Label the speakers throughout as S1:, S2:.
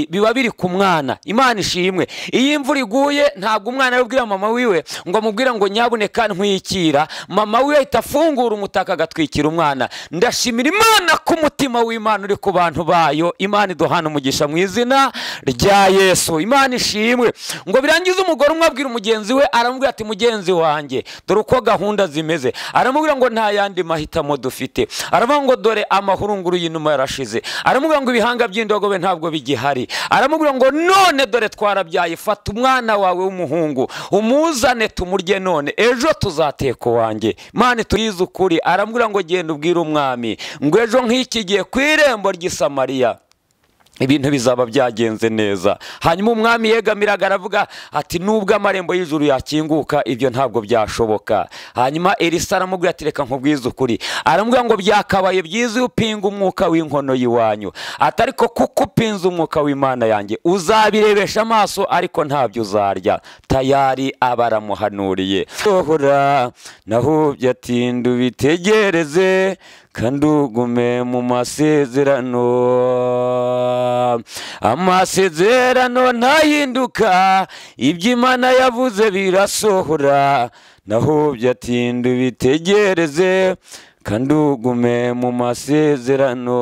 S1: biba biri ku mwana imana ishimwe iyo imvura iguye ntabwo umwana yabwira mama wiwe ngo amubwire ngo nyabuneka ntwikira mama wiwe ahita afungura umutaka agatwikira umwana ndashimira imana ko umutima w'imana uri ku bantu bayo imana iduhana umugisha mu izina rya yesu imana ishimwe ngo birangize umugore umwe abwira mugenzi we aramubwira ati mugenzi wanjye dore uko gahunda zimeze aramubwira ngo nta yandi mahitamo dufite aravuga ngo dore amahurunguru y'inuma yarashize aramubwira ngo ibihanga by'indogobe ntabwo bigihari aramubwira ngo none dore twarabyaye fata umwana wawe w'umuhungu umuzane tumurye none ejo tuzateka uwanjye mani turize ukuri aramubwira ngo genda ubwire umwami ngo ejo nk'iki gihe ku irembo ry'isamariya ibintu bizaba byagenze neza hanyuma umwami yegamiraga aravuga ati nubwo amarembo y'ijuru yakinguka ibyo ntabwo byashoboka hanyuma elisa aramubwira ati reka nkubwize ukuri aramubwira ngo byakabaye byiza iyo upinga umwuka w'inkono y'iwanyu ati ariko kuko upinze umwuka w'imana yanjye uzabirebesha amaso ariko ntabyo uzarya tayari aba aramuhanuriye sohora nahubye atinda ubitegereze kandugume mu masezerano amasezerano ntahinduka ibyo imana yavuze birasohora nahubye atinda ubitegereze kandugume mu masezerano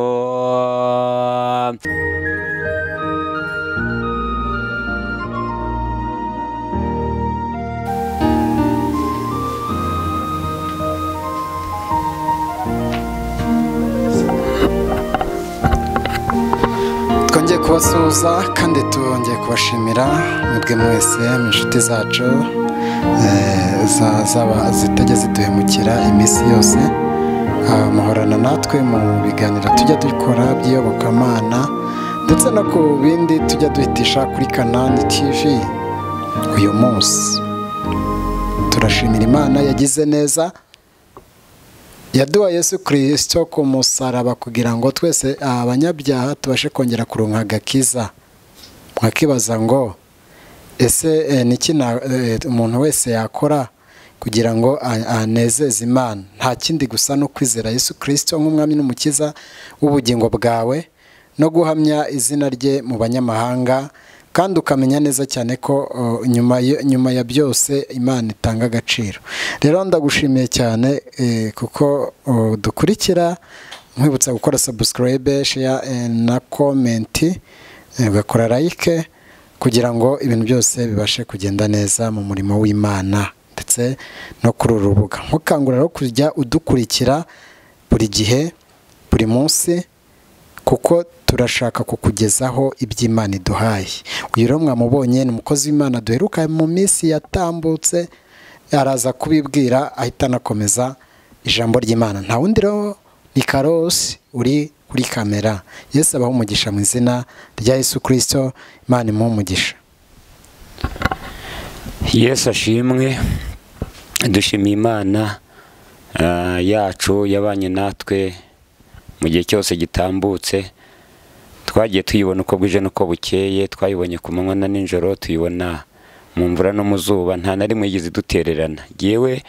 S2: twongeye kubasuhuza kandi twongeye kubashimira mwebwe mwese mu inshuti zacu zitajya ziduhemukira iminsi yose muhorana natwe mu biganiro tujya dukora by'iyobokamana ndetse no ku bindi tujya duhitisha kuri kanani tv uyu munsi turashimira imana yagize neza yaduha Yesu kirisito ku musaraba kugira ngo twese abanyabyaha tubashe kongera kuronka agakiza mwakibaza ngo ese niki umuntu wese yakora kugira ngo anezeze imana nta kindi gusa no kwizera Yesu kirisito nk'umwami n'umukiza w'ubugingo bwawe no guhamya izina rye mu banyamahanga kandi ukamenya neza cyane ko nyuma ya byose imana itanga agaciro rero ndagushimiye cyane kuko dukurikira nkwibutsa gukora sabusikarayibe sheya na komenti ugakora layike kugira ngo ibintu byose bibashe kugenda neza mu murimo w'imana ndetse no kuri uru rubuga nkukangurira rero kujya udukurikira buri gihe buri munsi kuko turashaka kukugezaho iby'imana iduhaye uyu rero mwamubonye ni umukozi w'imana duheruka mu minsi yatambutse araza kubibwira ahita anakomeza ijambo ry'imana nta wundi rero ni karosi uri kuri kamera yesu abaho umugisha mu izina rya yesu kirisito imana imuha umugisha
S1: yesu ashimwe dushimiye imana yacu yabanye natwe mu gihe cyose gitambutse twagiye tuyibona uko bwije n'uko bukeye twayibonye ku manywa na nijoro tuyibona mu mvura no mu zuba nta na rimwe yigize idutererana yewe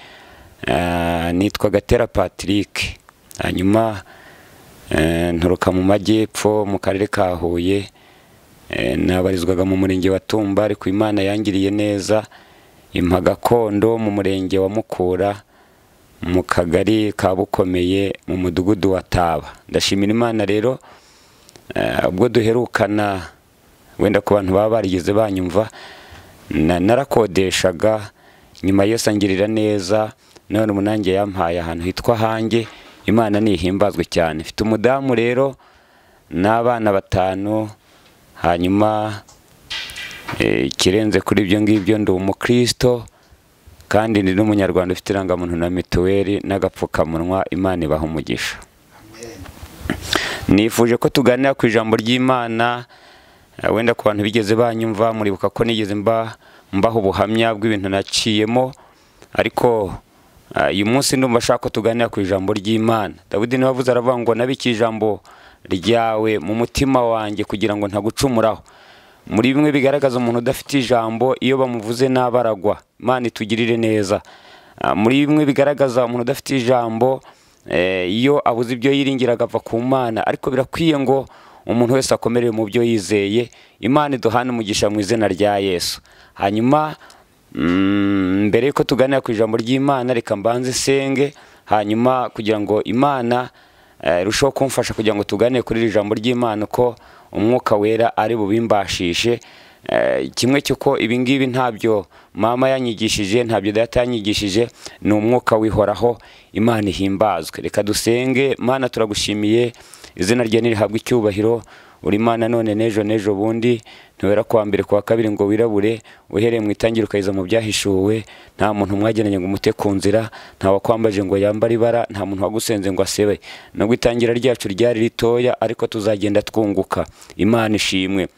S1: nitwa gatera patrick hanyuma nturuka mu majyepfo mu karere ka huye nabarizwaga mu murenge wa tumba ariko imana yangiriye neza impa gakondo mu murenge wa mukura mu kagari ka bukomeye mu mudugudu wa taba ndashimira imana rero ubwo duherukana wenda ku bantu baba barigeze banyumva narakodeshaga nyuma yose angirira neza none umunange yampaye ahantu hitwa hange imana ntihimbazwe cyane mfite umudamu rero n'abana batanu hanyuma ikirenze kuri ibyo ngibyo ndi umukristo kandi ni n'umunyarwanda ufite irangamuntu na mituweli n'agapfukamunwa imana ibaha umugisha nifuje ko tuganira ku ijambo ry'imana wenda ku bantu bigeze banyumva muribuka ko nigeze mbaho ubuhamya bw'ibintu naciyemo ariko uyu munsi ndumva ashaka ko tuganira ku ijambo ry'imana dawidi niba avuze aravuga ngo nabike ijambo ryawe mu mutima wanjye kugira ngo ntagucumuraho muri bimwe bigaragaza umuntu udafite ijambo iyo bamuvuze n'abaragwa imana itugirire neza muri bimwe bigaragaza umuntu udafite ijambo iyo abuze ibyo yiringiraga agapfa ku mana ariko birakwiye ngo
S3: umuntu wese akomerewe mu byo yizeye imana iduhane umugisha mu izina rya yesu hanyuma mm, mbere yuko tuganira ku ijambo ry'imana reka mbanze senge hanyuma kugira ngo imana eh, irusheho kumfasha kugira ngo tuganire kuri iri jambo ry'imana uko umwuka wera ari bubimbashishe Eh, kimwe cy'uko ibingibi ntabyo mama yanyigishije ntabyo data yanyigishije ni umwuka wihoraho imana ihimbazwe reka dusenge mana turagushimiye izina rye nirihabwa icyubahiro uri imana none n'ejo n'ejo bundi ntiwera kuwa mbere kuwa kabiri ngo wirabure uhereye mu itangira ukageza mu byahishuwe nta muntu mwageranye ngo umute ku nzira nta wakwambaje ngo yambare ibara nta muntu wagusenze ngo asebe nubwo itangira ryacu ryari ritoya ariko tuzagenda twunguka imana ishimwe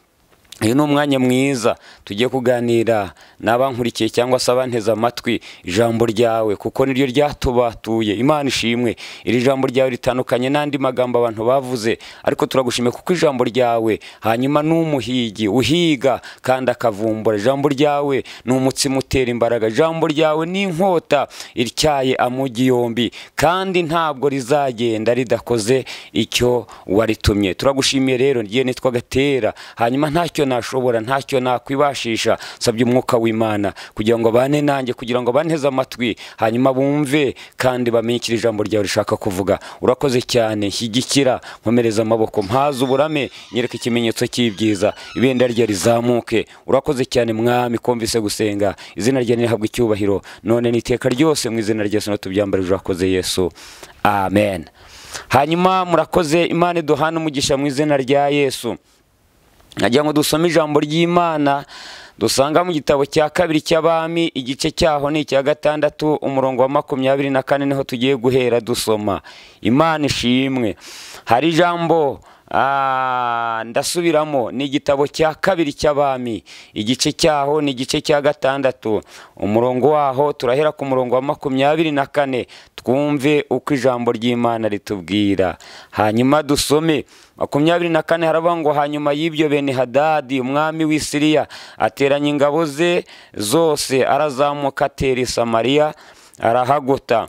S3: uyu ni umwanya mwiza tugiye kuganira n'abankurikiye cyangwa se abanteze amatwi ijambo ryawe kuko niryo ryatubatuye imana ishimwe iri jambo ryawe ritandukanye n'andi magambo abantu bavuze ariko turagushimiye kuko ijambo ryawe hanyuma n'umuhigi uhiga kandi akavumbura ijambo ryawe ni umutsima utera imbaraga ijambo ryawe ni inkota ityaye amugi yombi kandi ntabwo rizagenda ridakoze icyo waritumye turagushimiye rero ngiye nitwa gatera hanyuma ntacyo nashobora ntacyo nakwibashisha nsabye umwuka w'imana kugira ngo bane nanjye kugira ngo banteze amatwi hanyuma bumve kandi bamenye icyo iri jambo ryawe rishaka kuvuga urakoze cyane shyigikira nkomereza amaboko mpaze uburame nyereka ikimenyetso cy'ibyiza ibendera rye rizamuke urakoze cyane mwami kumvise gusenga izina rye nirihabwa icyubahiro none n'iteka ryose mu izina rya yesu tubyambarije urakoze yesu amen hanyuma murakoze imana iduhane umugisha mu izina rya yesu nagira ngo dusome ijambo ry'imana dusanga mu gitabo cya kabiri cy'abami igice cyaho ni icya gatandatu umurongo wa makumyabiri na kane niho tugiye guhera dusoma imana ishimwe hari ijambo ah, ndasubiramo ni igitabo cya kabiri cy'abami igice cyaho ni igice cya gatandatu umurongo waho turahera ku murongo wa makumyabiri na kane twumve uko ijambo ry'imana ritubwira hanyuma dusome makumyabiri na kane haravuga ngo hanyuma y'ibyo bene hadadi umwami w'i siriya ateranya ingabo ze zose arazamuka atera i samariya arahagota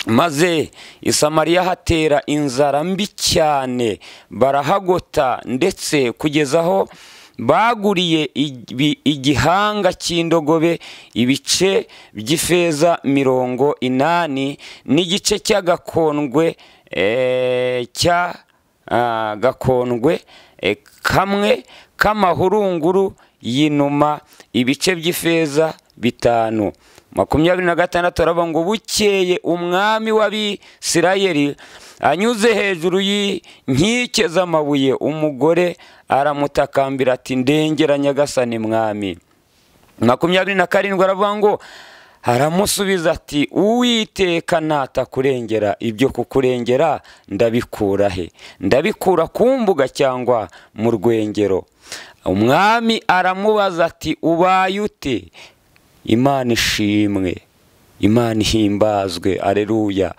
S3: maze i samariya hatera inzara mbi cyane barahagota ndetse kugeza aho baguriye igi- igihanga cy'indogobe ibice by'ifeza mirongo inani n'igice cy'agakondwe eh, cya ah, gakondwe eh, kamwe k'amahurunguru y'inuma ibice by'ifeza bitanu makumyabiri na gatandatu aravuga ngo bukeye umwami w'abisirayeli anyuze hejuru y'inkike z'amabuye umugore aramutakambira ati ndengera nyagasani mwami makumyabiri na karindwi aravuga ngo aramusubiza ati uwiteka natakurengera ibyo kukurengera ndabikura he ndabikura ku mbuga cyangwa mu rwengero umwami aramubaza ati ubaye ute imana ishimwe imana ihimbazwe areruya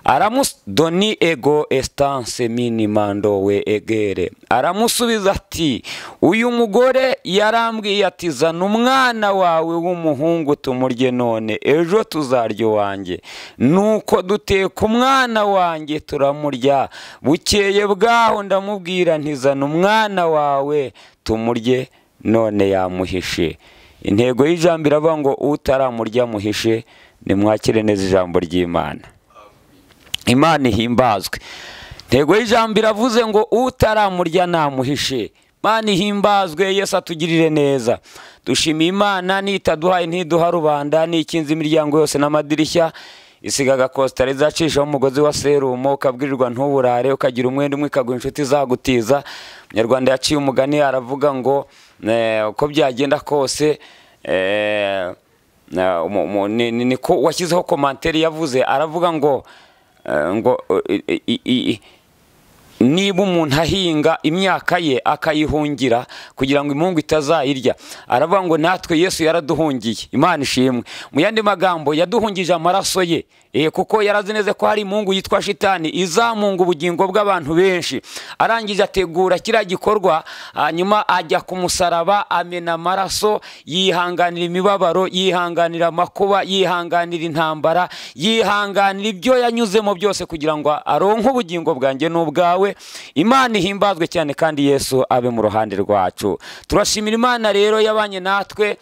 S3: aramusdoni ego estanse minimando we egere aramusubiza ati uyu mugore yarambwiye ati zana umwana wawe w'umuhungu tumurye none ejo tuzarya wanjye nuko duteka umwana wanjye turamurya bukeye bwaho ndamubwira nti zana umwana wawe tumurye none yamuhishe intego y'ijambo iravuga ngo utaramurya muhishe nimwakire neza ijambo ry'imana imana ihimbazwe intego y'ijambo iravuze ngo utaramurya namuhishe imana ihimbazwe yesu atugirire neza dushimiye imana nitaduhaye ntiduha rubanda n'ikinze imiryango yose n'amadirishya isiga agakositara izacishaho umugozi wa serumo ukabwirirwa ntuburare ukagira umwenda umwe ikaguha inshuti zagutiza umunyarwanda yaciye umugani aravuga ngo eh, uko byagenda kose eh, na- umu- umu- ni- ni- niko washyizeho komanteri yavuze aravuga ngo eh, ngo eh, i- i- i- niba umuntu ahinga imyaka ye akayihungira kugira ngo imungu itazayirya aravuga ngo natwe yesu yaraduhungiye imana ishimwe mu yandi magambo yaduhungije amaraso ye Eh, kuko yarazi neza ko hari imungu yitwa shitani izamunga ubugingo bw'abantu benshi arangije ategura kiriya gikorwa hanyuma ajya ku musaraba amena amaraso yihanganira imibabaro yihanganira amakuba yihanganira intambara yihanganira ibyo yanyuzemo byose kugira ngo aronke ubugingo bwanjye n'ubwawe
S1: yawe imana ihimbazwe cyane kandi yesu abe mu ruhande rwacu turashimira imana rero yabanye natwe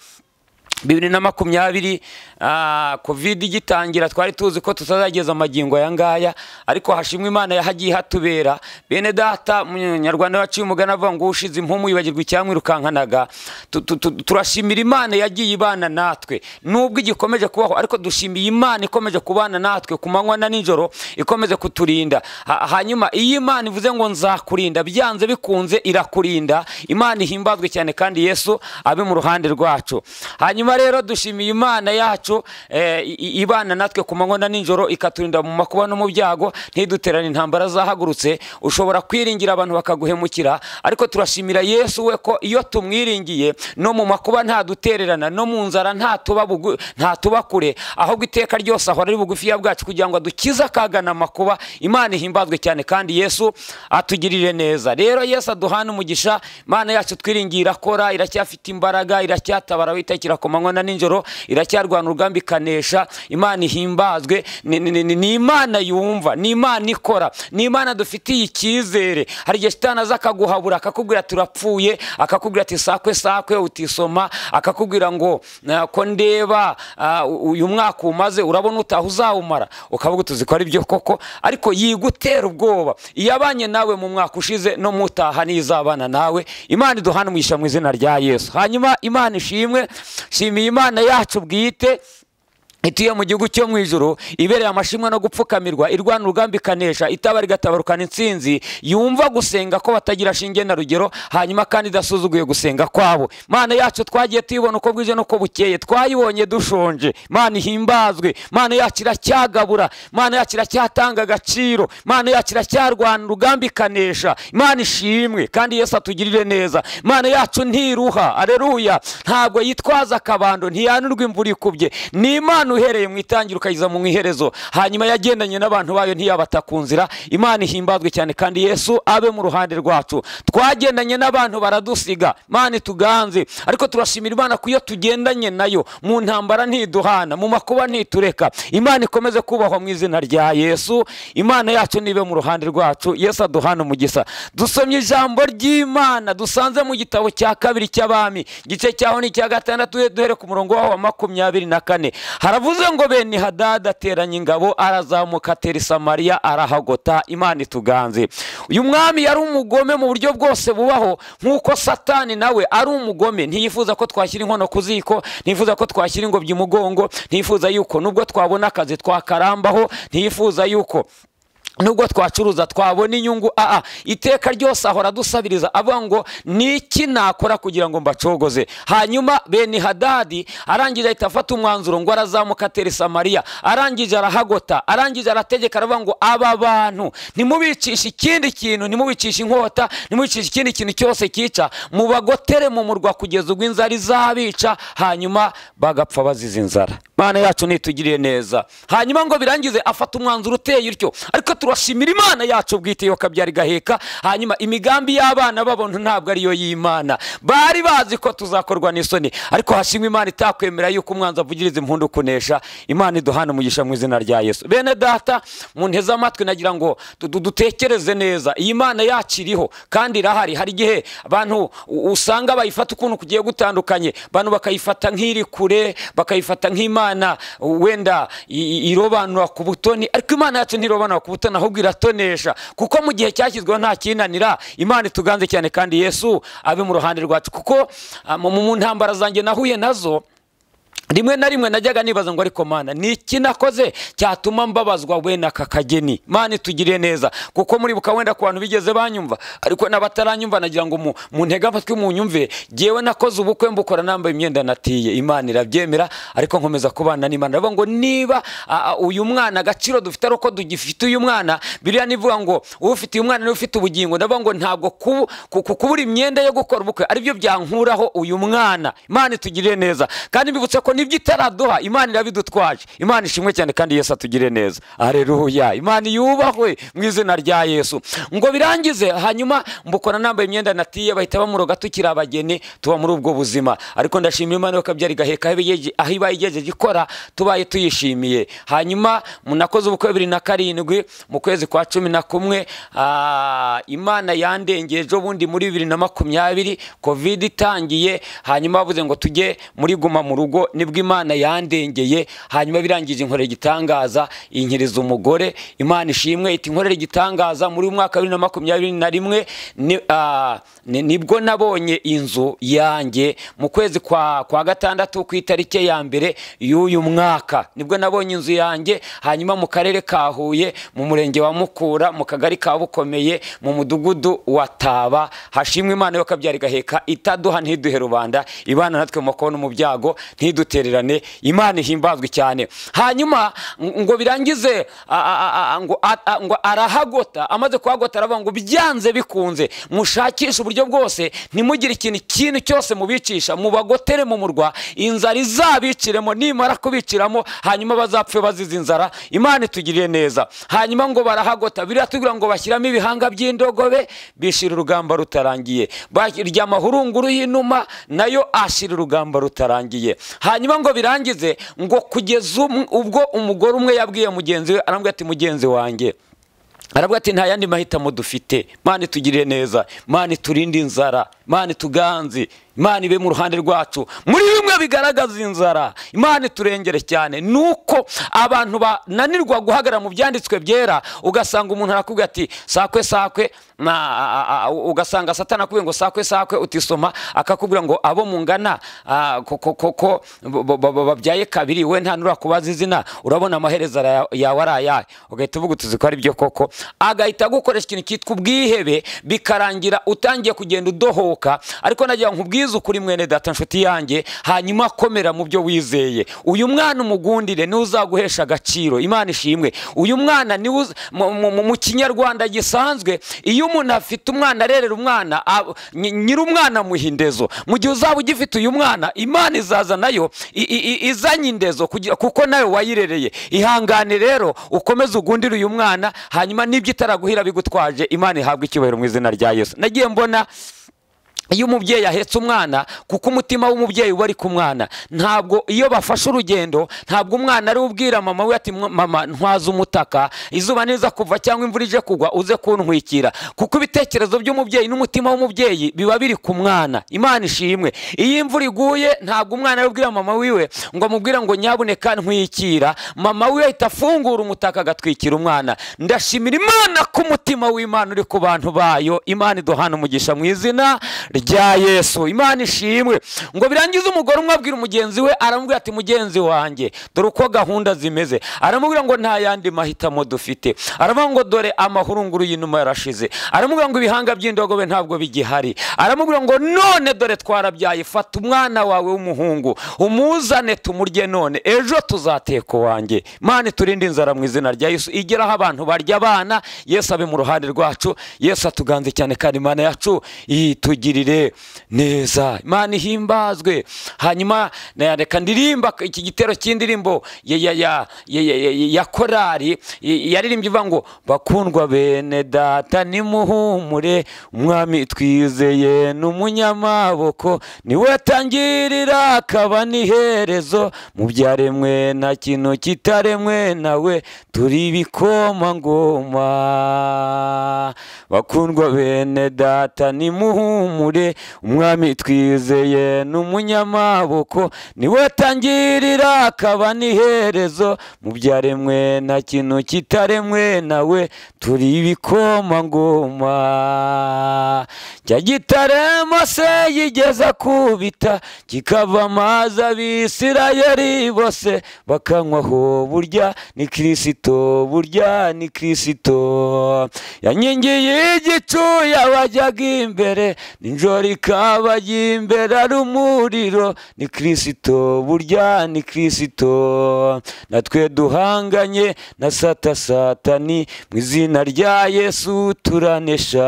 S1: bibiri na makumyabiri ah, covid igitangira twari tuzi ko tutazageza amagingo aya ngaya ariko hashimwe imana yahagiye hatubera bene data munyarwanda waciye umugani avuga ngo ushize impumu yibagirwa icyamwirukankanaga Tu- tu- tu- turashimira imana yagiye ibana natwe nubwo igikomeje kubaho ariko dushimiye imana ikomeje kubana natwe ku manywa na nijoro ikomeze kuturinda Ha- hanyuma iyo imana ivuze ngo nzakurinda byanze bikunze irakurinda imana ihimbazwe cyane kandi yesu abe mu ruhande rwacu hanyuma rero dushimiye imana yacu eh, i- i- ibana natwe ku manywa na nijoro ikaturinda mu makuba no mu byago ntiduterane intambara zahagurutse ushobora kwiringira abantu bakaguhemukira ariko turashimira yesu we ko iyo tumwiringiye no mu makuba ntadutererana no mu nzara ntatuba bugu- ntatuba kure ahubwo iteka ryose ahora ari bugufiya bwacu kugira ngo adukize akagana amakuba imana ihimbazwe cyane kandi yesu atugirire neza rero yesu aduhana umugisha imana yacu twiringiye irakora iracyafite imbaraga iracyatabara witakira ku manywa na nijoro iracyarwana urugamba ikanesha imana ihimbazwe ni, ni, ni, ni, ni imana yumva ni imana ikora ni imana dufitiye icyizere hari igihe shitani aza akaguhabura akakubwira turapfuye akakubwira ati sakwe sakwe utisoma akakubwira ngo "Na- ko ndeba ah, u- uyu mwaka umaze urabona utaha uzawumara ukavuga tuzi ko ari byo koko ariko yigutera ubwoba iyabanye nawe mu mwaka ushize no mutaha nizabana nawe imana iduhana umugisha mu izina rya yesu hanyuma imana ishimwe shimiye imana yacu bwite ituye mu gihugu cyo mu ijuru ibereye amashimwe no gupfukamirwa irwana urugamba ikanesha itaba rigatabarukana intsinzi yumva gusenga ko batagira shinge na rugero hanyuma kandi idasuzuguye gusenga kwabo mana yacu twagiye tuyibona uko bwije n'uko bukeye twayibonye dushonje mana ihimbazwe mana yacu iracyagabura mana yacu iracyatanga agaciro mana yacu iracyarwana urugamba ikanesha imana ishimwe kandi yesu atugirire neza imana yacu ntiruha areruya ntabwo yitwaza akabando ntiyanurwa imvura ikubye ni imana uhereye mu itangira ukageza mu iherezo hanyuma yagendanye n'abantu bayo ntiyabata ku nzira imana ihimbazwe cyane kandi yesu abe mu ruhande rwacu twagendanye n'abantu baradusiga imana ituganze ariko turashimira imana ko iyo tugendanye nayo mu ntambara ntiduhana mu makuba ntitureka imana ikomeze kubahwa mu izina rya yesu imana yacu nibe mu ruhande rwacu yesu aduhana umugisa dusomye ijambo ry'imana dusanze mu gitabo cya kabiri cy'abami igice cyaho ni icya gatandatu duhe- duhere ku murongo waho wa makumyabiri na kane haravuze ngo bene hadada ateranya ingabo arazamuka atera i samariya arahagota imana ituganze uyu mwami yari umugome mu buryo bwose bubaho nk'uko satani nawe ari umugome ntiyifuza ko twashyira inkono ku ziko ntiyifuza ko twashyira ingobyi umugongo ntiyifuza yuko nubwo twabona akazi twakarambaho ntiyifuza yuko nubwo twacuruza twabona inyungu aa iteka ryose ahora adusabiriza avuga ngo ni iki nakora kugira ngo mbacogoze hanyuma bene hadadi arangije ahita afata umwanzuro ngo arazamuka atera i samariya arangije arahagota arangije arategeka aravuga ngo aba bantu ntimubicishe ikindi kintu ntimubicishe inkota ntimubicishe ikindi kintu cyose cyica mubagotere mu murwa kugeza ubwo inzara izabica hanyuma bagapfa bazize inzara mana yacu nitugiriye neza hanyuma ngo birangize afata umwanzuro uteye utyo ariko turashimira imana yacu bwite yo kabyara igaheka hanyuma imigambi y'abana babona ntabwo ariyo y'imana bari bazi ko tuzakorwa n'isoni ariko hashimwe imana itakwemera yuko umwanzi avugiriza impundu kunesha imana iduhana umugisha mu izina rya yesu bene data munteze amatwi nagira ngo du- du- dutekereze neza iyi mana yacu iriho kandi irahari hari igihe abantu u- usanga bayifata ukuntu kugiye gutandukanye abantu bakayifata nk'iri kure bakayifata nk'imana wenda i- i- irobanura ku butoni ariko imana yacu ntirobanura ku butoni ahubwo iratonesha kuko mu gihe cyashyizweho nta kinanira imana ituganze cyane kandi yesu abe mu ruhande rwacu kuko ah, mu mu ntambara zanjye nahuye nazo rimwe na rimwe najyaga nibaza ngo ariko mana ni iki nakoze cyatuma mbabazwa wenda aka kageni mana itugire neza kuko muribuka wenda ku bantu bigeze banyumva ariko n'abataranyumva nagira ngo mu- muntege amatwi munyumve jyewe nakoze ubukwe mbukora nambaye imyenda natiye imana irabyemera ariko nkomeza kubana n'imana aravuga ngo niba a- a, uyu mwana agaciro dufite ari uko dugifite uyu mwana biriya nivuga ngo ufite uyu mwana niwe ufite ubugingo ndavuga ngo ntabwo ku- ku- ku- kubura imyenda yo gukora ubukwe aribyo byankuraho uyu mwana imana itugirire neza kandi mbibutse ko n'ibyo itaraduha imana irabidutwaje imana ishimwe cyane kandi yesu atugire neza areruya imana yubahwe mu izina rya yesu ngo birangize hanyuma mbukora nambaye imyenda natiye bahita bamuroga tukiri abageni tuba muri ubwo buzima ariko ndashimira imana yuko byari gaheka aho ibaye- aho ibaye igejeje ikora tubaye tuyishimiye hanyuma munakoze ubukwe bibiri na karindwi mu kwezi kwa cumi na kumwe ah, imana yandengeye ejo bundi muri bibiri na makumyabiri kovide itangiye hanyuma bavuze ngo tujye muri guma mu rugo nibwo imana yandengeye hanyuma birangije inkorera igitangaza inyiriza umugore imana ishimwe iti inkorera igitangaza muri uyu mwaka wa bibiri na makumyabiri na rimwe ni- ah, ni- nibwo nabonye inzu yanjye mu kwezi kwa kwa gatandatu ku itariki ya mbere y'uyu mwaka nibwo nabonye inzu yanjye hanyuma mu karere ka huye mu murenge wa mukura mu kagari ka bukomeye mu mudugudu wa taba hashimwe imana yo kabyari gaheka itaduha ntiduhe rubanda ibana natwe mu makono mu byago ntidutererane imana ihimbazwe cyane hanyuma ng- ngo birangize a- a- a- a- ngo a- a- ngo arahagota amaze kuhagota aravuga ngo byanze bikunze mushakishe uburyo bwose ntimugire ikintu kintu cyose mubicisha mubagotere mu murwa inzara izabiciremo nimara kubiciramo hanyuma bazapfe bazize inzara imana itugirire neza hanyuma ngo barahagota biriya tugira ngo bashyiramo ibihanga by'indogobe bishira urugamba rutarangiye barya amahurunguru y'inuma nayo ashira urugamba rutarangiye hanyuma ngo birangize ngo kugeza um- ubwo umugore umwe yabwiye mugenzi we arambwira ati mugenzi wanjye aravuga ati nta yandi mahitamo dufite mani tugirire neza mani turinde inzara mani tuganze imana ibe mu ruhande rwacu muri bimwe bigaragaza inzara imana iturengere cyane nuko abantu bananirwa guhagarara mu byanditswe byera ugasanga umuntu arakubwira ati sakwe sakwe na a- a- a- ugasanga satana akubwiye ngo sakwe sakwe utisoma akakubwira ngo abo mungana ah, ko- ko- ko- ko bo- bo- bo- babyaye kabiri we nta nurakubaza izina urabona amaherezo ara- yawe ari ayahe ugahita uvuga utuzi ko ari byo koko agahita agukoresha ikintu cyitwa ubwihebe bikarangira utangiye kugenda udohoka ariko nagira ngo nkubwize ukuri mwene data nshuti yanjye hanyuma komera mu byo wizeye uyu mwana umugundire niwe uzaguhesha agaciro imana ishimwe uyu mwana niwe uz- mu- mu- mu- mu kinyarwanda gisanzwe iyo umuntu afite umwana arerera umwana ab- nyi- nyir'umwana amuha indezo mu gihe uzaba ugifite uyu mwana imana izaza nayo i- i- i- izanye indezo kugira- kuko nawe wayirereye ihangane rero ukomeze ugundire uyu mwana hanyuma n'ibyo itaraguhira bigutwaje imana ihabwe icyubahiro mu izina rya yesu nagiye mbona iyo umubyeyi ahetse umwana kuko umutima w'umubyeyi uba ari ku mwana ntabwo iyo bafashe urugendo ntabwo umwana ari we ubwira mama we ati "Mwa- mama ntwaze umutaka izuba niza kuva cyangwa imvura ije kugwa uze kuntwikira kuko ibitekerezo by'umubyeyi n'umutima w'umubyeyi biba biri ku mwana imana ishimwe iyo imvura iguye ntabwo umwana ari we ubwira mama wiwe ngo amubwire ngo nyabuneka ntwikira mama we ahita afungura umutaka agatwikira umwana ndashimira imana ko umutima w'imana uri ku bantu bayo imana iduhana umugisha mu izina rya yesu imana ishimwe ngo birangize umugore umwe abwira mugenzi we aramubwira ati mugenzi wanjye dore uko gahunda zimeze aramubwira ngo nta yandi mahitamo dufite aravuga ngo dore amahurunguru y'inuma yarashize aramubwira ngo ibihanga by'indogobe ntabwo bigihari aramubwira ngo none dore twarabyaye fata umwana wawe w'umuhungu umuzane tumurye none ejo tuzateka uwanjye mani turinde inzara mu izina rya yesu igera aho abantu barya abana yesu abe mu ruhande rwacu yesu atuganze cyane kandi imana yacu itugirire neza imana ihimbazwe hanyuma na- reka ndirimba iki gitero cy'indirimbo ya- ya- ya- ya- ya- ya- ya korari y- yaririmbye ivuga ngo bakundwa bene data nimuhumure umwami twizeye ni umunyamaboko niwe atangirira akaba n'iherezo mu byaremwe nta kintu kitaremwe nawe turi ibikomangoma bakundwa bene data nimuhumure umwami twizeye ni umunyamaboko niwe atangirira akaba n'iherezo mu byaremwe nta kintu kitaremwe nawe turi ibikomangoma cya gitarema se yigeze akubita kikava amazi abisirayeli bose bakanywaho burya ni kirisito burya ni kirisito yankingiye igicu yabajyaga imbere nijoro ijoro rikabagira imbere ari umuriro ni kirisito burya ni kirisito natwe duhanganye na satasatani mu izina rya yesu turanesha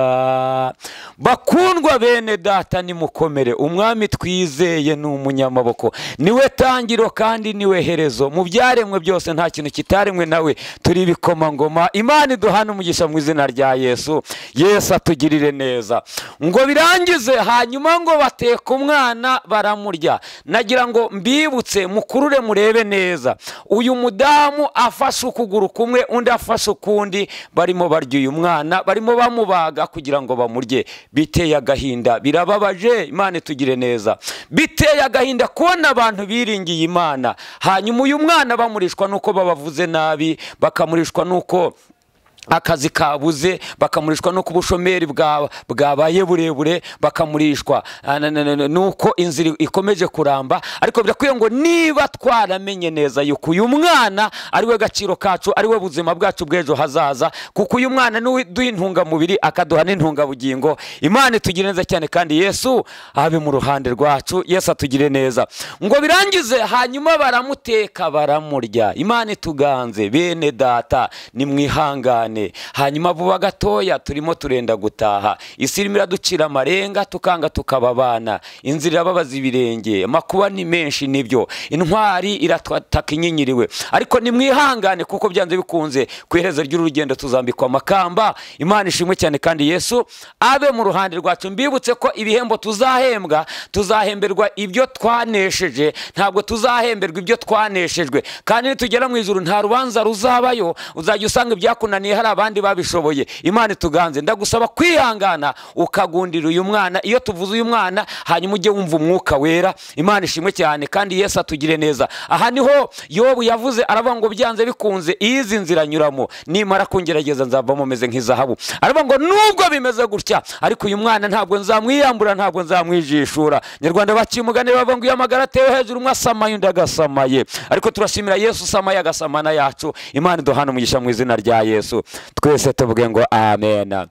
S1: bakundwa bene data nimukomere umwami twizeye ni umunyamaboko niwe tangiro kandi niwe herezo mu byaremwe byose nta kintu kitaremwe nawe turi ibikomangoma imana iduhana umugisha mu izina rya yesu yesu atugirire neza ngo birangize hanyuma ngo bateka umwana baramurya nagira ngo mbibutse mukurure murebe neza uyu mudamu afashe ukuguru kumwe undi afashe ukundi barimo barya uyu mwana barimo bamubaga kugira ngo bamurye biteye agahinda birababaje imana itugire neza biteye agahinda kubona abantu biringiye imana hanyuma uyu mwana bamurishwa n'uko babavuze nabi bakamurishwa n'uko akazi kabuze bakamurishwa no ku bushomeri bwa- bwabaye burebure bakamurishwa Ah, na- na- na- nuko inzira ikomeje kuramba ariko birakwiye ngo niba twaramenye neza yuko uyu mwana ari we gaciro kacu ari we buzima bwacu bw'ejo hazaza kuko uyu mwana ni we duha intungamubiri akaduha n'intungabugingo imana itugire neza cyane kandi yesu abe mu ruhande rwacu yesu atugire neza ngo birangize hanyuma baramuteka baramurya imana ituganze bene data nimwihangane hanyuma vuba gatoya turimo turenda gutaha isi irimo iraducira amarenga tukanga tukaba abana inzira irababaza ibirenge amakuba ni menshi nibyo intwari irataka inyinyiriwe ariko nimwihangane kuko byanze bikunze ku iherezo ry'urugendo tuzambikwa amakamba imana ishimwe cyane kandi yesu abe mu ruhande rwacu mbibutse ko ibihembo tuzahembwa tuzahemberwa ibyo twanesheje ntabwo tuzahemberwa ibyo twaneshejwe kandi nitugera mu ijuru nta rubanza ruzabayo uzajya usanga ibyakunaniye hari abandi babishoboye imana ituganze ndagusaba kwihangana ukagundira uyu mwana iyo tuvuze uyu mwana hanyuma ujye wumva umwuka wera imana ishimwe cyane kandi yesu atugire neza aha niho yobu yavuze aravuga ngo byanze bikunze izi nzira nyuramo nimara kungerageza nzavamo meze nk'izahabu aravuga ngo nubwo bimeze gutya ariko uyu mwana ntabwo nzamwiyambura ntabwo nzamwijishura nyarwanda bakimugane bavuga ngo iyo amagara atewe hejuru umwe asamaye undi agasamaye ariko turashimira yesu usamaye agasamana yacu imana iduhana umugisha mu izina rya yesu twese tuvuge ngo amen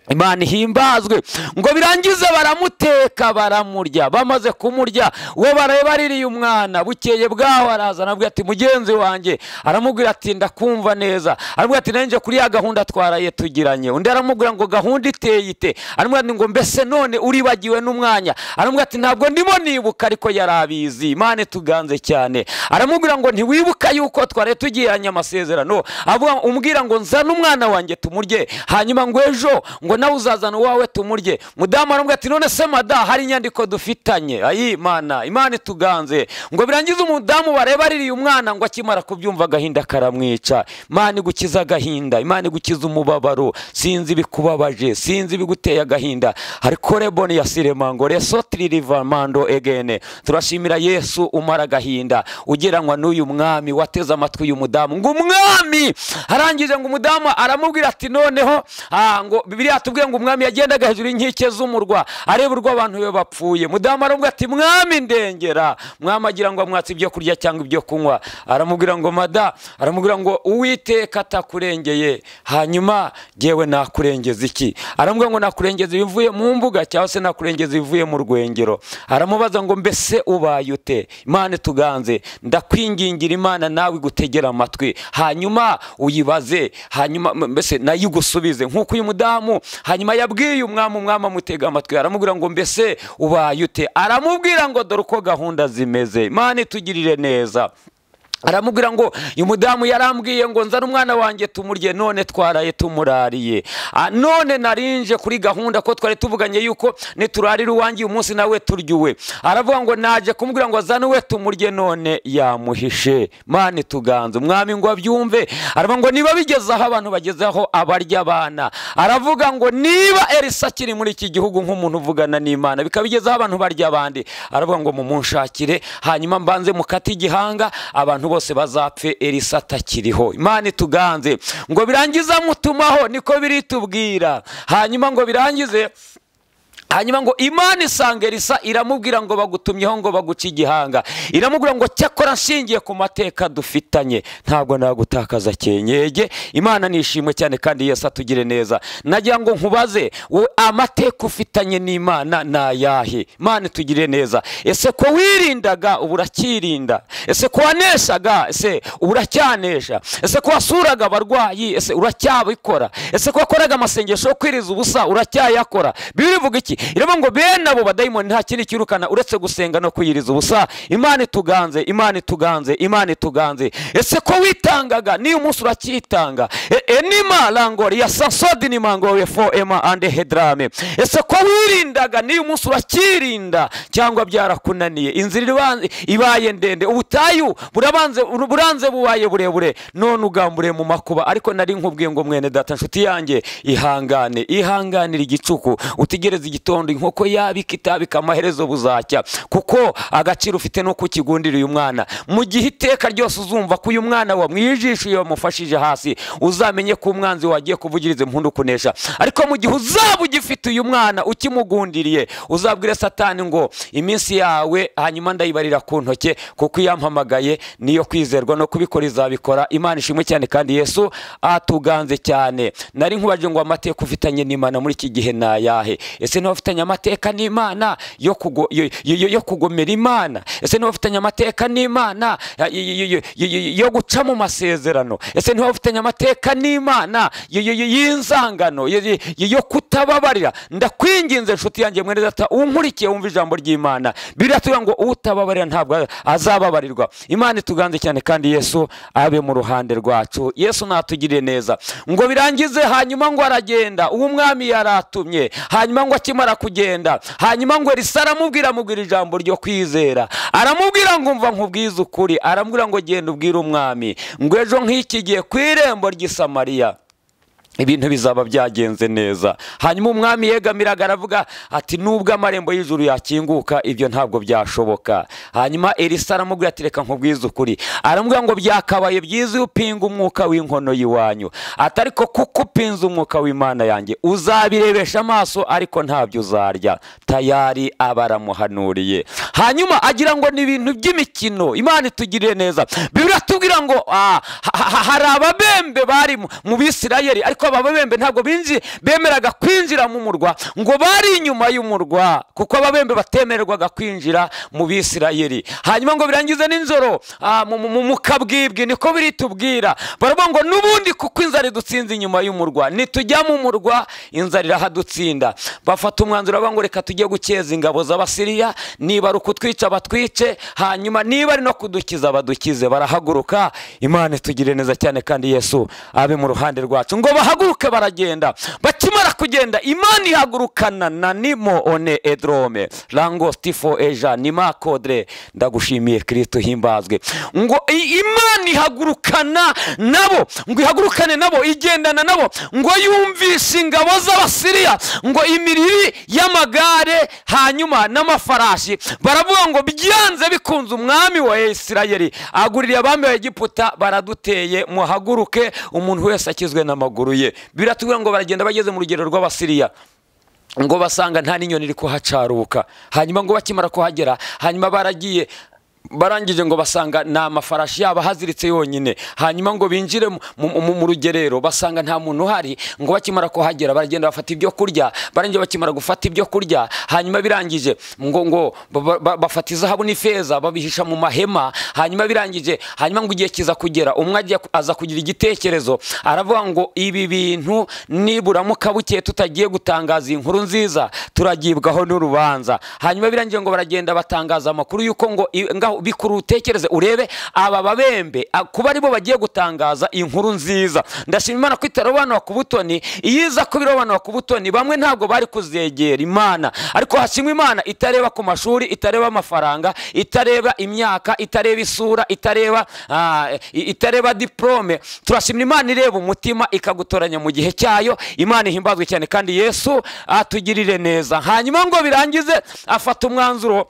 S1: imana ihimbazwe ngo birangize baramuteka baramurya bamaze kumurya uwo bareba aririye umwana bukeye bwaho araza aramubwira ati mugenzi wanjye aramubwira ati ndakumva neza aramubwira ati nanjye kuri ya gahunda twaraye tugiranye undi aramubwira ngo gahunda iteye ite aramubwira ati ngo mbese none uribagiwe n'umwanya aramubwira ati ntabwo ndimo nibuka ariko yari abizi imana ituganze cyane aramubwira ngo ntiwibuka yuko twaraye tugiranye amasezerano avuga umbwira ngo nzane umwana wanjye tumurye hanyuma ngo ejo ngo nawe uzazana uwawe tumurye mudamu aramubwira ati none se mada hari inyandiko dufitanye ayi imana imana ituganze ngo birangize umudamu bareba aririye umwana ngo akimara kubyumva agahinda karamwica imana igukiza agahinda imana igukiza umubabaro sinzi ibikubabaje sinzi ibiguteye agahinda hariko reboni ya siremango reso tiririvamando egene turashimira yesu umara agahinda ugereranywa n'uyu mwami wateze amatwi uyu mudamu ngo umwami arangije ngo umudamu aramubwira ati noneho ah, ngo bibiliya tubwiye ngo umwami yagendaga hejuru y'inkike z'umurwa areba urwo abantu be bapfuye mudamu aramubwira ati mwami ndengera mwami agira ngo amwatse ibyo kurya cyangwa ibyo kunywa aramubwira ngo mada aramubwira ngo uwiteka atakurengeye hanyuma yewe nakurengeza iki aramubwira ngo nakurengeza ibivuye mu mbuga cyangwa se nakurengeza ibivuye mu rwengero aramubaza ngo mbese ubaye ute imana ituganze ndakwingingira imana nawe igutegera amatwi hanyuma uyibaze hanyuma m- mbese nayo igusubize nk'uko uyu mudamu hanyuma yabwiye umwami umwami amutega amatwi aramubwira ngo mbese ubaye ute aramubwira ngo dore uko gahunda zimeze imana itugirire neza aramubwira ngo uyu mudamu yarambwiye ngo nzane umwana wanjye tumurye none twaraye tumurariye Ah, none narinje kuri gahunda ko twari tuvuganye yuko niturarira uwanjye uyu munsi nawe turyowe aravuga ngo naje kumubwira ngo azane uwe tumurye none yamuhishe mani tuganze umwami ngo abyumve aravuga ngo niba bigeze aho abantu bagezeho abarya abana aravuga ngo niba elisa akiri muri iki gihugu nk'umuntu uvugana n'imana bikaba bigezeho abantu barya abandi aravuga ngo mumunshakire hanyuma mbanze mukate igihanga abantu bose bazapfe elisa atakiriho imana ituganze ngo birangize amutumaho niko biritubwira hanyuma ngo birangize hanyuma ngo imana isanga elisa iramubwira ngo bagutumyeho ngo baguce igihanga iramubwira ngo cyakora nshingiye ku mateka dufitanye ntabwo nagutakaza kenyege imana nishimwe cyane kandi yesi atugire neza nagira ngo nkubaze wowe amateka ufitanye n'imana ni ayahe imana itugire neza ese ko wirindaga ubu uracyirinda ese ko waneshaga ese ubu uracyanesha ese ko wasuraga abarwayi ese uracyabikora ese ko wakoraga amasengesho yo kwiriza ubusa uracyayakora bibiri ivuga iki iravuga ngo bene abo badayimoni nta kindi kirukana uretse gusenga no kwiyiriza ubusa imana ituganze imana ituganze imana ituganze ese ko witangaga niyo umunsi uracyitanga E- enima rangori ya sansodi ni mangoye fo ema ande hedrame ese ko wirindaga niyo umunsi uracyirinda cyangwa byarakunaniye inzira iriba- ibaye ndende ubutayu burabanze buranze bubaye burebure none ugamburiye mu makuba ariko nari nkubwiye ngo mwene data nshuti yanjye ihangane ihanganire igicuku utegereze igitondo inkoko yabika itabika amaherezo buzacya kuko agaciro ufite nuko ukigundira uyu mwana mu gihe iteka ryose uzumva ko uyu mwana wamwijishiye wamufashije hasi uzamenye ko umwanzi wagiye kuvugiriza impundu kunesha ariko mu gihe uzaba ugifite uyu mwana ukimugundiriye uzabwire satani ngo iminsi yawe hanyuma ndayibarira ku ntoke kuko iyampamagaye niyo kwizerwa no kubikora izabikora imana ishimwe cyane kandi yesu atuganze cyane nari nkubajije ngo amateka ufitanye n'imana muri iki gihe ni ayahe ese niba ufitanye amateka n'imana yo kugo- yo- yo- yo kugomera imana ese niba ufitanye amateka n'imana ya- yo- yo- yo- yo- yo- yo guca mu masezerano ese niba ufitanye amateka n'imana yo- yo- yo- y'inzangano yo- yo- yo- yo kutababarira ndakwinginze nshuti yanjye mwene data unkurikiye wumva ijambo ry'imana biratubwira ngo utababarira ntabwo azababarirwa imana ituganze cyane kandi yesu abe mu ruhande rwacu yesu natugirire neza ngo birangize hanyuma ngo aragenda uwo umwami yaratumye hanyuma ngo akimara kugenda hanyuma ngo risa aramubwira amubwira ijambo ryo kwizera aramubwira ngo umva nkubwize ukuri aramubwira ngo genda ubwire umwami ngo ejo nk'iki gihe ku irembo ry'i samariya ibintu bizaba byagenze neza hanyuma umwami yegamiraga aravuga ati nubwo amarembo y'ijuru yakinguka ibyo ntabwo byashoboka hanyuma elisa aramubwira ati reka nkubwize ukuri aramubwira ngo byakabaye byiza iyo upinga umwuka w'inkono y'iwanyu ati ariko kuko upinze umwuka w'imana yanjye uzabirebesha amaso ariko ntabyo uzarya tayari aba aramuhanuriye hanyuma agira ngo ni ibintu by'imikino imana itugirire neza bibiri atubwira ngo ah, ha- ha- hari ababembe bari mu- mu bisirayeli ariko aba babembe ntabwo binzi bemeraga kwinjira mu murwa ngo bari inyuma y'umurwa kuko ababembe batemererwaga kwinjira mu bisirayeli hanyuma ngo birangize n'inzoro ah, mu- mu- mu- mukabwibwi niko biritubwira baravuga ngo n'ubundi kuko inzara idutsinze inyuma y'umurwa nitujya mu murwa inzara irahadutsinda bafata umwanzuro bavuga ngo reka tujye gukeza ingabo z'abasiriya niba ari ukutwica batwice hanyuma niba ari no kudukiza badukize barahaguruka imana itugire neza cyane kandi yesu abe mu ruhande rwacu ngo bahaguruke baragenda bakimara kugenda imana ihagurukana na nimo one edrome rango stifo eja nima kodre ndagushimiye kristo himbazwe ngo i- imana ihagurukana nabo ngo ihagurukane nabo igendana nabo ngo yumvishe ingabo z'abasiriya ngo imiriri y'amagare hanyuma n'amafarashi baravuga ngo byanze bikunze umwami wa isirayeli aguririye abami ba egiputa baraduteye muhaguruke umuntu wese akizwe n'amaguru ye biratubwira ngo baragenda bageze mu rugero rw'abasiriya ngo basanga nta n'inyoni iri kuhacaruka hanyuma ngo bakimara kuhagera hanyuma baragiye barangije ngo basanga ni amafarashi yabo ahaziritse yonyine hanyuma ngo binjire mu- mu- mu mu rugerero basanga nta muntu uhari ngo bakimara kuhagera baragenda bafata ibyo kurya barangije bakimara gufata ibyo kurya hanyuma birangije ngo ngo ba- ba- ba- bafata izahabu n'ifeza babihisha mu mahema hanyuma birangije hanyuma ngo igihe kiza kugera umwe ajya aza kugira igitekerezo aravuga ngo ibi bintu niburamuka bukeye tutagiye gutangaza iyi nkuru nziza turagibwaho n'urubanza hanyuma birangiye ngo baragenda batangaza amakuru y'uko ngo i- ngaho bikuru utekereze urebe aba babembe a- kuba aribo bagiye gutangaza inkuru nziza ndashima imana ko itarobanura ku butoni iyo iza kuba irobanura ku butoni bamwe ntabwo bari kuzegera imana ariko hashimwa imana itareba ku mashuri itareba amafaranga itareba imyaka itareba isura itareba ah, i- itareba diporome turashimira imana ireba umutima ikagutoranya mu gihe cyayo imana ihimbazwe cyane kandi yesu atugirire neza hanyuma ngo birangize afata umwanzuro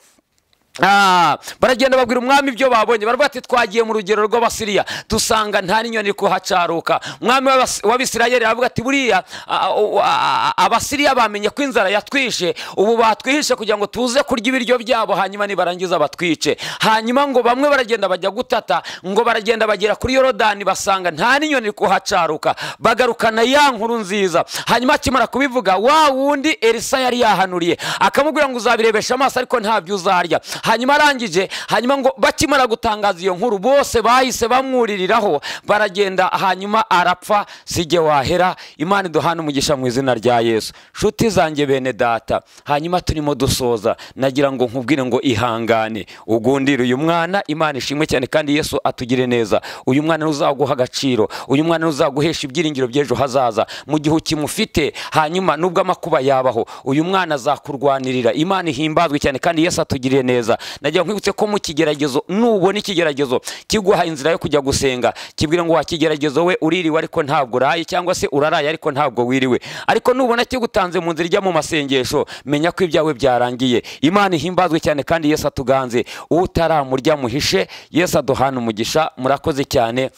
S1: Ah, baragenda babwira umwami ibyo babonye baravuga ati twagiye mu rugero rw'abasiriya dusanga nta n'inyoni iri kuhacaruka umwami w'Abas- w'abisirayeli aravuga ati buriya a- a- a- abasiriya bamenye ko inzara yatwishe ubu batwihishe kugira ngo tuze kurya ibiryo byabo hanyuma nibarangiza batwice hanyuma ngo bamwe baragenda bajya gutata ngo baragenda bagera kuri yorodani basanga nta n'inyoni iri kuhacaruka bagarukana ya nkuru nziza hanyuma akimara kubivuga wa wundi elisa yari yahanuriye akamubwira ngo uzabirebesha amaso ariko ntabyo uzarya hanyuma arangije hanyuma ngo bakimara gutangaza iyo nkuru bose bahise bamwuririraho baragenda hanyuma arapfa sijye wahera imana iduhane umugisha mu izina rya yesu nshuti zanjye bene data hanyuma turimo dusoza nagira ngo nkubwire ngo ihangane ugundire uyu mwana imana ishimwe cyane kandi yesu atugire neza uyu mwana ntuzaguha agaciro uyu mwana ntuzaguhesha ibyiringiro by'ejo hazaza mu gihe ukimufite hanyuma nubwo amakuba yabaho uyu mwana azakurwanirira imana ihimbazwe cyane kandi yesu atugiriye neza nagira ngo nkwibutse ko mu kigeragezo nubona ikigeragezo kiguha inzira yo kujya gusenga kibwira ngo wakigeragezo we uririwe ariko ntabwo uraye cyangwa se uraraye ariko ntabwo wiriwe ariko nubona kigutanze mu nzira ijya mu masengesho menya ko ibyawe byarangiye imana ihimbazwe cyane kandi yesu atuganze utaramurya muhishe yesu aduhana umugisha murakoze cyane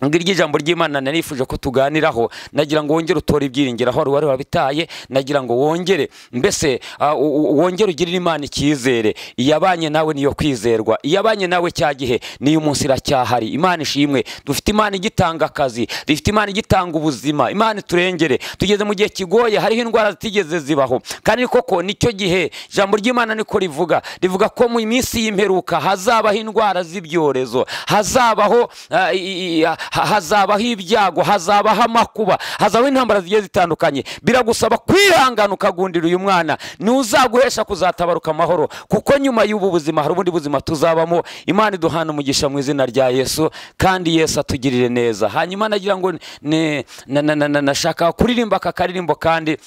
S1: ngiryo ijambo ry'imana nari nifuje ko tuganiraho nagira ngo wongere utore ibyiringiro aho wari wabitaye nagira ngo wongere mbese ah, u- u- wongere ugirire imana icyizere iyabanye nawe niyo kwizerwa iyabanye nawe cya gihe niyo munsi iracyahari imana ishimwe dufite imana igitanga akazi dufite imana igitanga ubuzima imana iturengere tugeze mu gihe kigoye hariho indwara zitigeze zibaho kandi koko nicyo gihe ijambo ry'imana niko rivuga rivuga ko mu minsi y'imperuka hazabaho indwara z'ibyorezo hazabaho ah, i- i- ah, ha- hazabaho ibyago hazabaho amakuba hazabaho intambara zigiye zitandukanye biragusaba kwihangana ukagundira uyu mwana ntuzaguhesha kuzatabaruka amahoro kuko nyuma y'ubu buzima hari ubundi buzima tuzabamo imana iduhana umugisha mu izina rya yesu kandi yesu atugirire neza hanyuma nagira ngo ne- na- na- na- na- nashaka kuririmba aka karirimbo kandi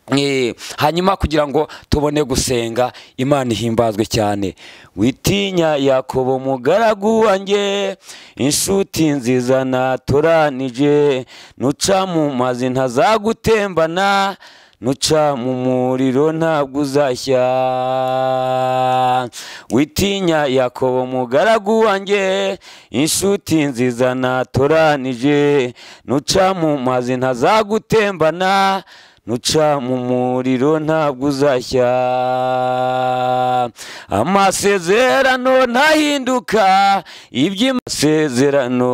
S1: Eh, hanyuma kugira ngo tubone gusenga imana ihimbazwe cyane witinya yakobo umugaragu wanjye inshuti nziza naturanije nuca mu mazi ntazagutembana nuca mu muriro ntabwo uzashya witinya yakobo umugaragu wanjye inshuti nziza naturanije nuca mu mazi ntazagutembana nuca mu muriro ntabwo uzashya amasezerano ntahinduka iby'amasezerano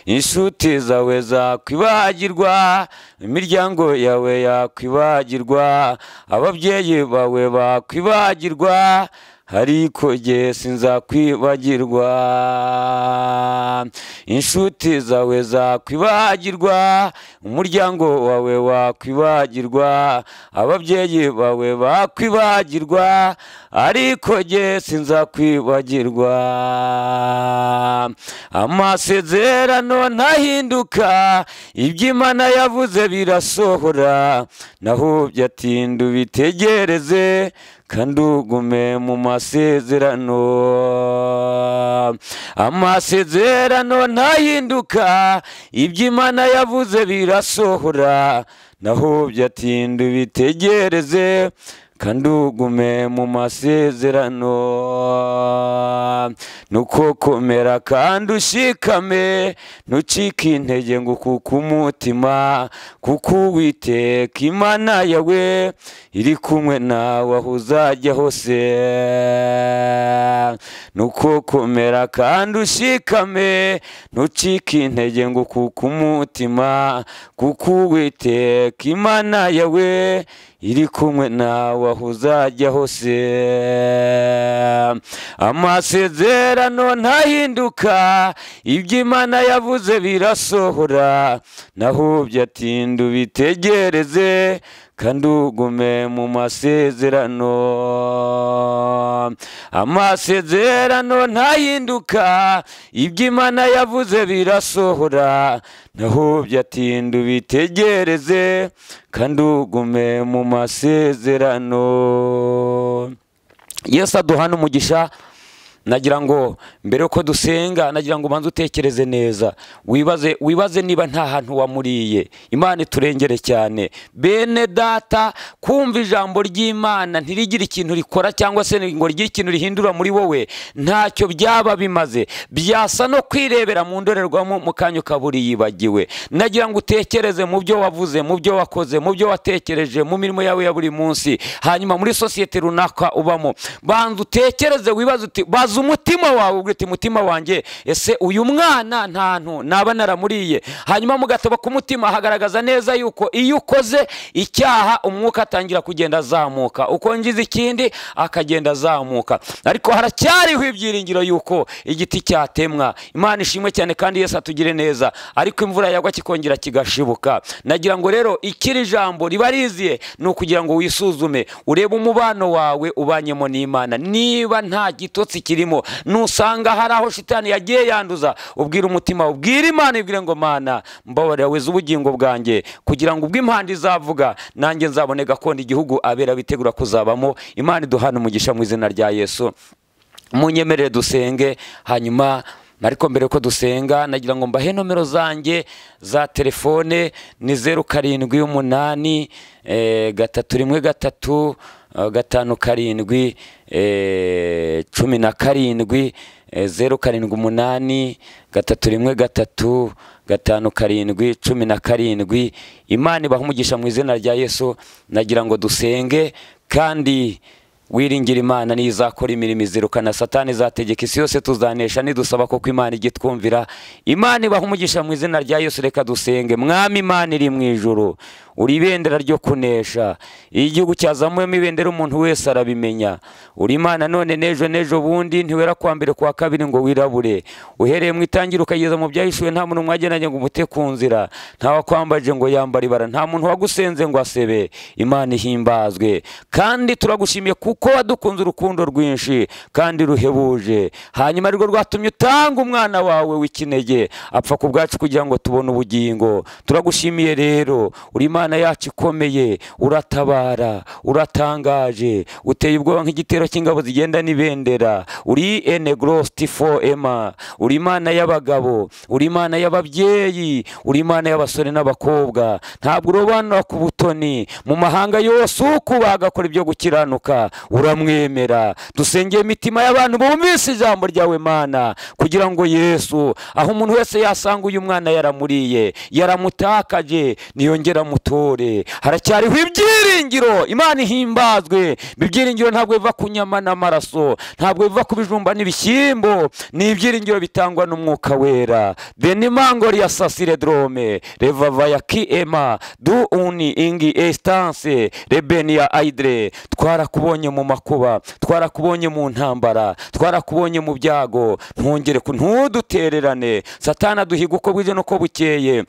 S1: inshuti zawe zakwibagirwa imiryango yawe yakwibagirwa ababyeyi bawe bakwibagirwa ariko jye sinzakwibagirwa inshuti zawe zakwibagirwa umuryango wawe wakwibagirwa ababyeyi bawe bakwibagirwa ariko jye sinzakwibagirwa amasezerano ntahinduka iby'imana yavuze birasohora naho byatinda ubitegereze kandi ugume mu masezerano amasezerano ntahinduka iby'imana yavuze birasohora naho byatinda ubitegereze kandi ugume mu masezerano nuko komera kandi ushikame ntucike intege ngo ukuke umutima kuko uwiteka imana yawe iri kumwe nawe aho uzajya hose nuko komera kandi ushikame ntucike intege ngo ukuke umutima kuko uwiteka imana yawe iri kumwe nawe aho uzajya hose amasezerano ntahinduka iby'imana yavuze birasohora naho byatinda ubitegereze kandi ugume mu masezerano amasezerano ntahinduka iby'imana yavuze birasohora naho byatinda ubitegereze kandi ugume mu masezerano yesu aduhana umugisha nagira ngo mbere yuko dusenga nagira ngo ubanze utekereze neza wibaze wibaze niba nta hantu wamuriye imana iturengere cyane bene data kumva ijambo ry'imana ntirigire ikintu rikora cyangwa se ngo rigire ikintu rihindura muri wowe ntacyo byaba bimaze byasa no kwirebera mu ndorerwamo mu kanya ukabura yibagiwe nagira ngo utekereze mu byo wavuze mu byo wakoze mu byo watekereje mu mirimo yawe ya buri munsi hanyuma muri sosiyete runaka ubamo banza utekereze wibaze uti baza umutima wawe ubwo uti mutima wanjye ese uyu mwana ntantu naba naramuriye hanyuma mugataba ku mutima hagaragaza neza yuko iyo ukoze icyaha umwuka atangira kugenda azamuka ukongiza ikindi akagenda azamuka ariko haracyariho ibyiringiro yuko igiti cyatemwa imana ishimwe cyane kandi yose atugire neza ariko imvura yagwa kikongera kigashibuka nagira ngo rero ikiri jambo riba riziye ni ukugira ngo wisuzume urebe umubano wawe ubanyemo n'imana niba nta gitotsi kirimo nusanga hari aho shitani yagiye yanduza ubwira umutima ubwira imana ibwire ngo mana mbabarira weza ubugingo bwanjye kugira ngo ubwo impanda izavuga nanjye nzabone gakondo igihugu abera bitegura kuzabamo imana iduhana umugisha mu izina rya yesu munyemerere dusenge hanyuma ariko mbere ko dusenga nagira ngo mbahe nomero zanjye za telefone ni zeru karindwi umunani gatatu rimwe gatatu gatanu karindwi cumi na karindwi zeru karindwi umunani gatatu rimwe gatatu gatanu karindwi cumi na karindwi imana ibaha umugisha mu izina rya yesu nagira ngo dusenge kandi wiringira imana niyo izakora imirimo izirukana satani izategeka isi yose tuzanesha nidusaba kuko imana ijya itwumvira imana ibaha umugisha mu izina rya yesu reka dusenge mwami imana iri mu ijoro uri ibendera ryo kunesha iyo igihugu cyazamuyemo ibendera umuntu wese arabimenya uri imana none n'ejo n'ejo bundi ntiwera kuwa mbere kuwa kabiri ngo wirabure uhereye mu itangira ukageza mu byahishuwe nta muntu mwagenanye ngo umute ku nzira nta wakwambaje ngo yambare ibara nta muntu wagusenze ngo asebe imana ihimbazwe kandi turagushimiye kuko wadukunze urukundo rwinshi kandi ruhebuje hanyuma arirwo rwatumye utanga umwana wawe w'ikinege apfa ku bwacu kugira ngo tubone ubugingo turagushimiye rero uri imana yacu ikomeye uratabara uratangaje uteye ubwoba nk'igitero cy'ingabo zigenda n'ibendera uri ene gorositi fo ema uri imana y'abagabo uri imana y'ababyeyi uri imana y'abasore n'abakobwa ntabwo urobanura ku butoni mu mahanga yose ukubaga akora ibyo gukiranuka uramwemera dusengeye imitima y'abantu bumvise ijambo ryawe mana kugira ngo yesu aho umuntu wese yasanga uyu mwana yaramuriye yaramutakaje niyongera mutore haracyariho ibyiringiro imana ihimbazwe ibyiringiro ntabwo biva ku nyama n'amaraso ntabwo biva ku bijumba n'ibishyimbo ni ibyiringiro bitangwa n'umwuka wera denimango ya sasire drome revavaya ki ema du uni ingi esitanse rebeniya ayidire twarakubonye mu makuba twarakubonye mu ntambara twarakubonye mu byago ntongere ntudutererane satana duhiga uko bwije n'uko bukeye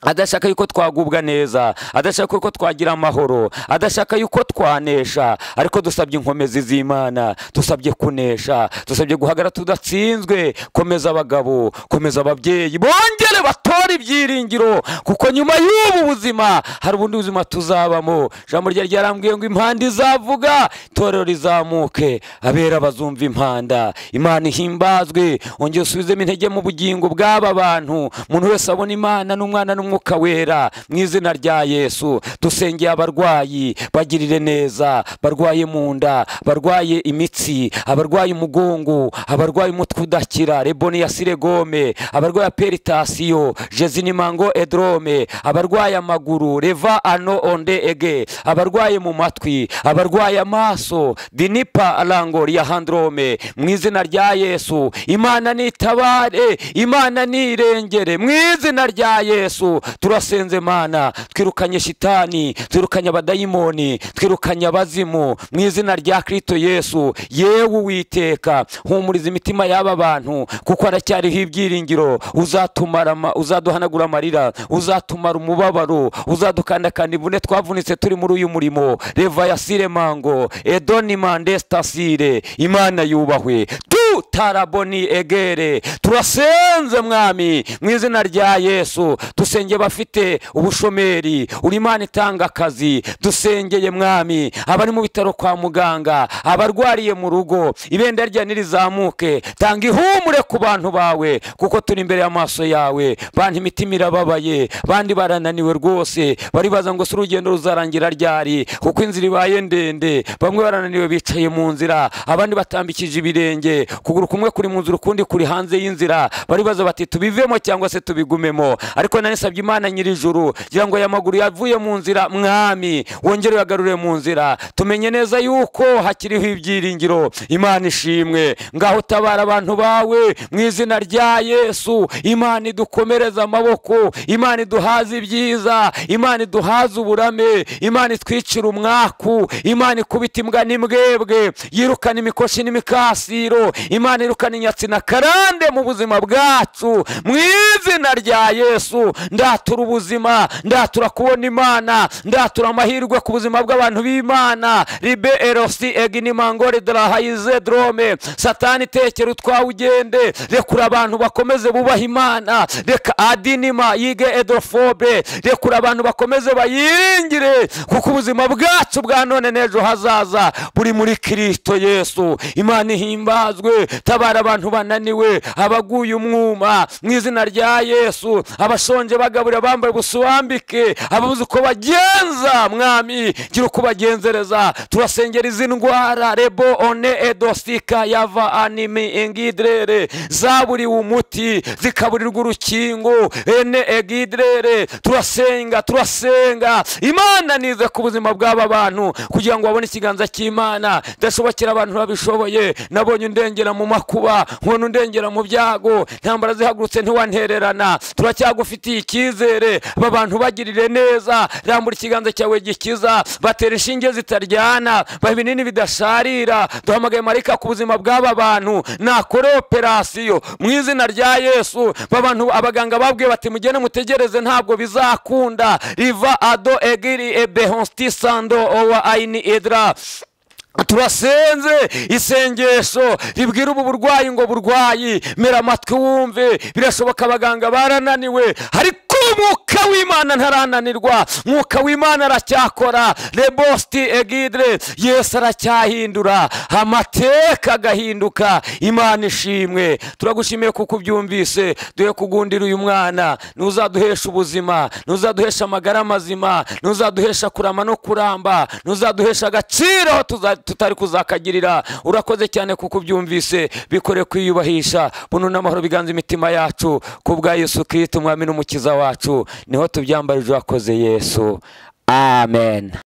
S1: adashaka yuko twagubwa neza adashaka yuko twagira amahoro adashaka yuko twanesha ariko dusabye inkomezi z'imana dusabye kunesha dusabye guhagara tudatsinzwe komeza abagabo komeza ababyeyi bongere batore ibyiringiro kuko nyuma y'ubu buzima hari ubundi buzima tuzabamo ijambo rya ryarambwiye ngo impanda izavuga itorero rizamuke abera bazumva impanda imana ihimbazwe ongera usubizemo intege mu bugingo bw'aba bantu umuntu wese abona imana n'umwana n'umwana umwuka wera mu izina rya yesu dusengeye abarwayi bagirire neza barwaye mu nda barwaye imitsi abarwaye umugongo abarwaye umutwe udakira reboni ya siregome abarwaye peritasiyo jezinimango edrome abarwaye amaguru reva ano onde ege abarwaye mu matwi abarwaye amaso dinipa arango ya handrome mu izina rya yesu imana nitabare imana nirengere mu izina rya yesu turasenze mana twirukanye shitani twirukanye abadayimoni twirukanye abazimu mu izina rya kirito yesu yewe uwiteka humuriza imitima y'aba bantu kuko haracyariho ibyiringiro uzaduhanagura amarira uzatumara umubabaro uzadukandakanda imvune twavunitse turi muri uyu murimo reva ya siremango edoni mande stasire imana yubahwe tu taraboni egere turasenze mwami mu izina rya yesu dusenge abafite ubushomeri uri imana itanga akazi dusengeye mwami abari mu bitaro kwa muganga abarwariye mu rugo ibendera rya nirizamuke tanga ihumure ku bantu bawe kuko turi imbere y'amaso yawe bantu imitima irababaye bandi barananiwe rwose baribaza ngo si urugendo ruzarangira ryari kuko inzira ibaye ndende bamwe barananiwe bicaye mu nzira abandi batambikije ibirenge ukuguru kumwe kuri mu nzira ukundi kuri hanze y'inzira baribaza bati tubivemo cyangwa se tubigumemo ariko nanisabye imana nyirijuru kugira ngo aya maguru yavuye mu nzira mwami wongere uyagarure mu nzira tumenye neza yuko hakiriho ibyiringiro imana ishimwe ngaho utabara abantu bawe mu izina rya yesu imana idukomereze amaboko imana iduhaze ibyiza imana iduhaze uburame imana itwicira umwaku imana ikubita imbwa n'imbwebwe yirukana imikoshi n'imikasiro imana irukana inyatsi na karande mu buzima bwacu mu izina rya yesu ndatura ubuzima ndatura kubona imana ndatura amahirwe ku buzima bw'abantu b'imana ribe erosi egini mangore darahayize drome satani tekera utwawe ugende rekura abantu bakomeze bubaha imana reka adinima yige edofobe rekura abantu bakomeze bayiringire kuko ubuzima bwacu bwa none n'ejo hazaza buri muri kirisito yesu imana ihimbazwe tabara abantu bananiwe abaguye umwuma mu izina rya yesu abashonje bagaburira bambaye ubusuwambike ababuze uko bagenza mwami gira uko bagenzereza turasengera izi ndwara rebo one edosika yava animi engidrere zaburiwe umuti zikaburirwa urukingo ene egidrere turasenga turasenga imana nize ku buzima bw'aba bantu kugira ngo babone ikiganza cy'imana idashobokera abantu babishoboye nabonye undengera mu makuba nkubona undengera mu byago ntambara zihagurutse ntiwantererana turacyagufitiye icyizere aba bantu bagirire neza rambura ikiganza cyawe gikiza batera inshinge zitaryana baha ibinini bidasharira duhamagaye marika ku buzima bw'aba bantu nakore operasiyo mu izina rya yesu babantu abaganga babwiye bati mugende mutegereze ntabwo bizakunda riva ado egiri ebehonsti sando owa ayini edra turasenze isengesho ribwira ubu burwayi ngo burwayi mera amatwi wumve birashoboka abaganga barananiwe ariko umwuka w'imana ntarananirwa umwuka w'imana aracyakora rebosti egidre yesu aracyahindura amateka agahinduka imana ishimwe turagushimiye kuko ubyumvise duhe kugundira uyu mwana ntuzaduhesha ubuzima ntuzaduhesha amagara mazima ntuzaduhesha kurama no kuramba ntuzaduhesha agaciro aho tuza tutari kuzakagirira urakoze cyane kuko ubyumvise bikore kwiyubahisha bunu n'amahoro biganza imitima yacu kubwa yesu kirisito umwami n'umukiza wacu niho tubyambarije urakoze yesu amen